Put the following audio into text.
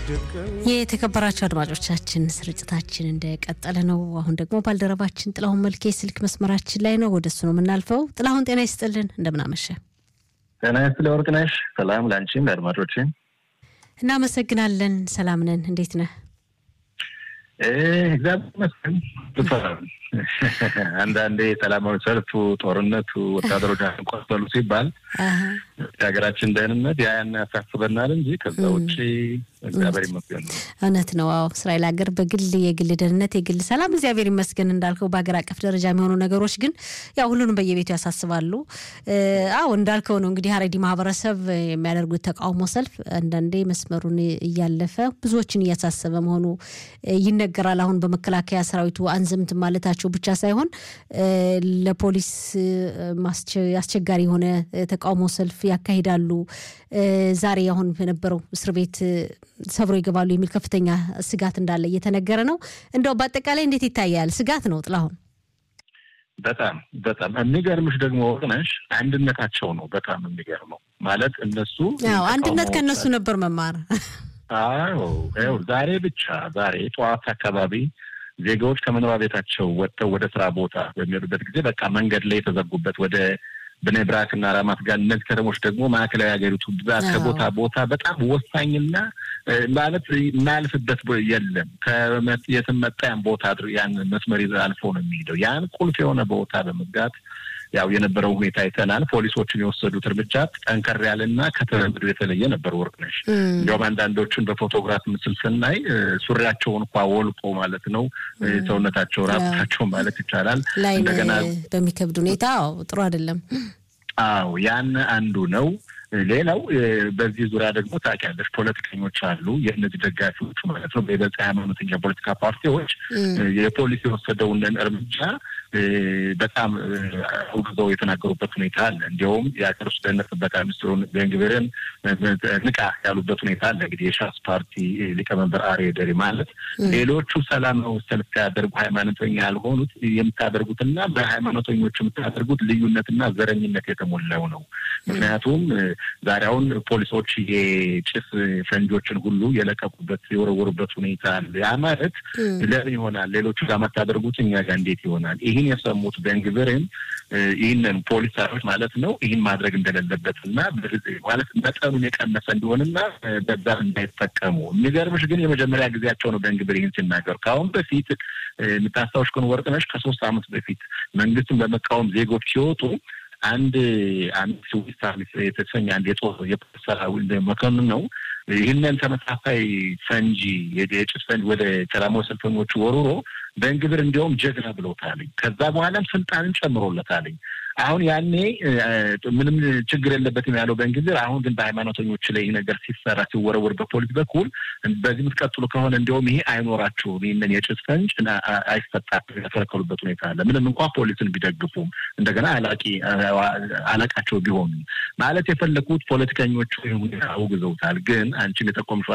የተከበራቸው አድማጮቻችን ስርጭታችን እንደቀጠለ ነው። አሁን ደግሞ ባልደረባችን ጥላሁን መልኬ ስልክ መስመራችን ላይ ነው። ወደ እሱ ነው የምናልፈው። ጥላሁን ጤና ይስጥልን፣ እንደምናመሸ ጤና ይስጥልኝ ወርቅነሽ። ሰላም ለአንቺም ለአድማጮችም። እናመሰግናለን። ሰላም ነን። እንዴት ነህ? እግዚአብሔር ይመስገን። አንዳንዴ ሰላማዊ ሰልፉ፣ ጦርነቱ፣ ወታደሮች ቆሰሉ ሲባል የሀገራችን ደህንነት ያን ያሳስበናል እንጂ ከዛ ውጭ እግዚአብሔር ይመስገን ነው። እውነት ነው። አዎ እስራኤል ሀገር በግል የግል ደህንነት የግል ሰላም እግዚአብሔር ይመስገን እንዳልከው፣ በሀገር አቀፍ ደረጃ የሚሆኑ ነገሮች ግን ያው ሁሉንም በየቤቱ ያሳስባሉ። አዎ እንዳልከው ነው እንግዲህ ሀረዲ ማህበረሰብ የሚያደርጉት ተቃውሞ ሰልፍ አንዳንዴ መስመሩን እያለፈ ብዙዎችን እያሳሰበ መሆኑ ይነገራል። አሁን በመከላከያ ሰራዊቱ አንዘምት ማለታቸው ብቻ ሳይሆን ለፖሊስ አስቸጋሪ የሆነ ተቃውሞ ሰልፍ ያካሂዳሉ። ዛሬ አሁን በነበረው እስር ቤት ሰብሮ ይገባሉ የሚል ከፍተኛ ስጋት እንዳለ እየተነገረ ነው። እንደው በአጠቃላይ እንዴት ይታያል? ስጋት ነው ጥላሁን። በጣም በጣም የሚገርምሽ ደግሞ ወቅነሽ አንድነታቸው ነው በጣም የሚገርመው። ማለት እነሱ አንድነት ከእነሱ ነበር መማር። አዎ ይኸው ዛሬ ብቻ ዛሬ ጠዋት አካባቢ ዜጋዎች ከመኖሪያ ቤታቸው ወጥተው ወደ ስራ ቦታ በሚሄዱበት ጊዜ በቃ መንገድ ላይ የተዘጉበት ወደ ብኔ ብራክ እና ራማት ጋር እነዚህ ከተሞች ደግሞ ማዕከላዊ ሀገሪቱ ብዛት ከቦታ ቦታ በጣም ወሳኝና ማለት የማያልፍበት የለም። የትም መጣ ያን ቦታ ያን መስመር ይዘህ አልፎ ነው የሚሄደው። ያን ቁልፍ የሆነ ቦታ በመዝጋት ያው የነበረው ሁኔታ አይተናል። ፖሊሶችን የወሰዱት እርምጃ ጠንከር ያለና ከተለምዶ የተለየ ነበር። ወርቅነሽ እንዲያውም አንዳንዶቹን በፎቶግራፍ ምስል ስናይ ሱሪያቸውን እንኳ ወልቆ ማለት ነው ሰውነታቸው ራቁታቸው ማለት ይቻላል እንደገና በሚከብድ ሁኔታ ጥሩ አይደለም። አዎ ያን አንዱ ነው። ሌላው በዚህ ዙሪያ ደግሞ ታውቂያለሽ፣ ፖለቲከኞች አሉ። የእነዚህ ደጋፊዎቹ ማለት ነው በይበልጥ ሃይማኖተኛ ፖለቲካ ፓርቲዎች የፖሊስ የወሰደውን እርምጃ በጣም አውግዘው የተናገሩበት ሁኔታ አለ። እንዲያውም የሀገር ውስጥ ደህንነት ጥበቃ ሚኒስትሩን ቤንግቪርን ንቃ ያሉበት ሁኔታ አለ። እንግዲህ የሻስ ፓርቲ ሊቀመንበር አርዬ ደሪ ማለት ሌሎቹ ሰላማዊ ሰልፍ ያደርጉ ሃይማኖተኛ ያልሆኑት የምታደርጉትና በሃይማኖተኞች የምታደርጉት ልዩነትና ዘረኝነት የተሞላው ነው። ምክንያቱም ዛሬ አሁን ፖሊሶች የጭስ ፈንጆችን ሁሉ የለቀቁበት የወረወሩበት ሁኔታ አለ። ያ ማለት ለምን ይሆናል ሌሎቹ ጋር የምታደርጉት እኛ ጋር እንዴት ይሆናል? ይህን የሰሙት ቤንግቪርን ይህንን ፖሊሳሮች ማለት ነው ይህን ማድረግ እንደሌለበት እና ማለት መጠኑን የቀነሰ እንዲሆንና በዛ እንዳይጠቀሙ። የሚገርምሽ ግን የመጀመሪያ ጊዜያቸው ነው ቤንግቪር ይህን ሲናገሩ። ከአሁን በፊት የምታስታውሽ ከሆነ ወርቅነሽ ከሶስት ዓመት በፊት መንግስትን በመቃወም ዜጎች ሲወጡ አንድ አንድ ስዊስ የተሰኘ አንድ የጦር የፖሊስ ሰራዊት መኮንን ነው ይህንን ተመሳሳይ ፈንጂ የጭስ ፈንጂ ወደ ሰላማዊ ሰልፈኞቹ ወርውሮ በእንግብር እንዲያውም ጀግና ብለውታልኝ። ከዛ በኋላም ስልጣንን ጨምሮለታልኝ። አሁን ያኔ ምንም ችግር የለበትም ያለው በእንግሊዝ አሁን ግን በሃይማኖተኞች ላይ ይህ ነገር ሲሰራ ሲወረወር በፖሊስ በኩል በዚህ የምትቀጥሉ ከሆነ እንዲሁም ይሄ አይኖራቸውም ይህንን የጭስ ፈንጅ አይሰጣቸው የተከለከሉበት ሁኔታ አለ። ምንም እንኳ ፖሊስን ቢደግፉም እንደገና አላቂ አለቃቸው ቢሆኑ ማለት የፈለጉት ፖለቲከኞቹ ሁኔታ አውግዘውታል። ግን አንቺም የጠቆምሽው